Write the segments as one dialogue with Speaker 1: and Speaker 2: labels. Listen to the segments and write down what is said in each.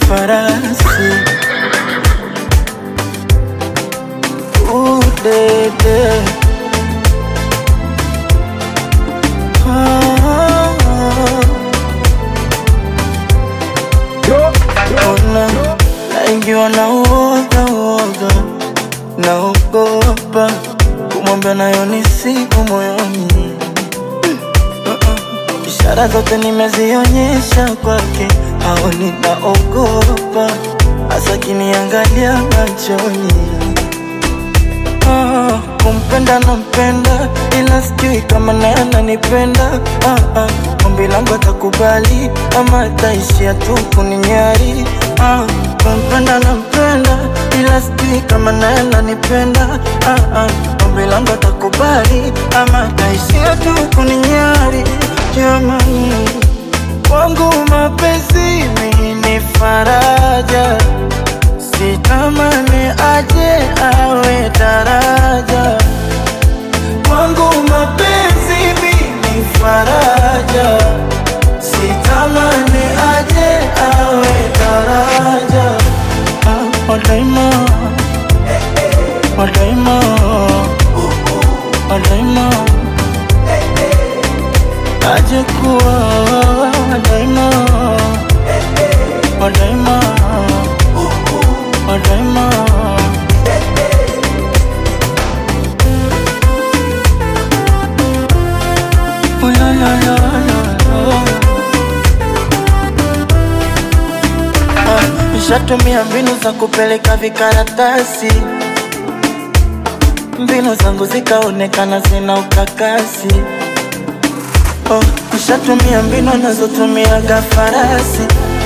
Speaker 1: farasi udede ona naingiwa na uoga uoga naogopa kumwambia nayo ni siku moyoni ishara zote nimezionyesha kwake haoni naogopa hasa kiniangalia machoni ah, kumpenda nampenda ila sijui kama naye ananipenda ah, ah, ombi langu atakubali ama ataishia tu kuninyari ah, kumpenda nampenda ila sijui kama naye ananipenda ah, ah, ombi langu atakubali ama ataishia tu kuninyari jamani wangu mapenzi mimi ni faraja sitamani aje awe daraja wangu mapenzi mimi faraja sitamani aje awe daraja ah, wadaima wadaima wadaima aje kuwa wadaima wadaima wadaima Oh, la, la, la, la, la. Ah, Nishatumia mbinu za kupeleka vikaratasi, mbinu zangu zikaonekana zina ukakasi. Oh, nishatumia mbinu anazotumiaga farasi,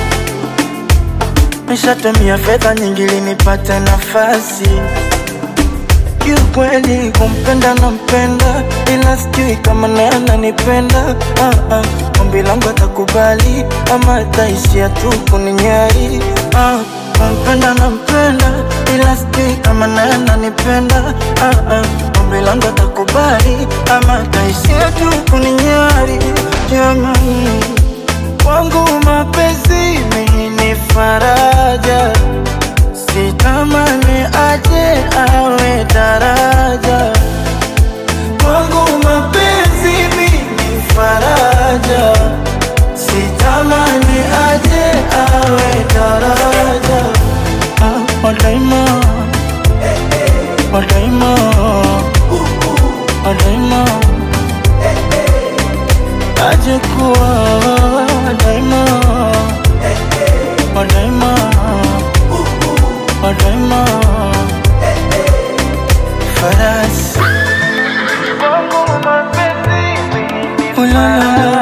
Speaker 1: nishatumia fedha nyingi ili nipate nafasi kiukweli kumpenda nampenda, ila sijui kama naye ananipenda. Ah, ah, ombi langu atakubali ama ataishia tu kuninyari. Ah, kumpenda nampenda, ila sijui kama naye ananipenda. Ah, ah, ombi langu atakubali ama ataishia tu kuninyari. Jamani, wangu mapenzi mimi ni faraja sitamani aje awe daraja kwangu mapenzi mimi faraja sitamani aje awe daraja ah, wadaima wadaima wadaima aje kuwa wadaima wadaima wadaima farasi Oh, la, la, la.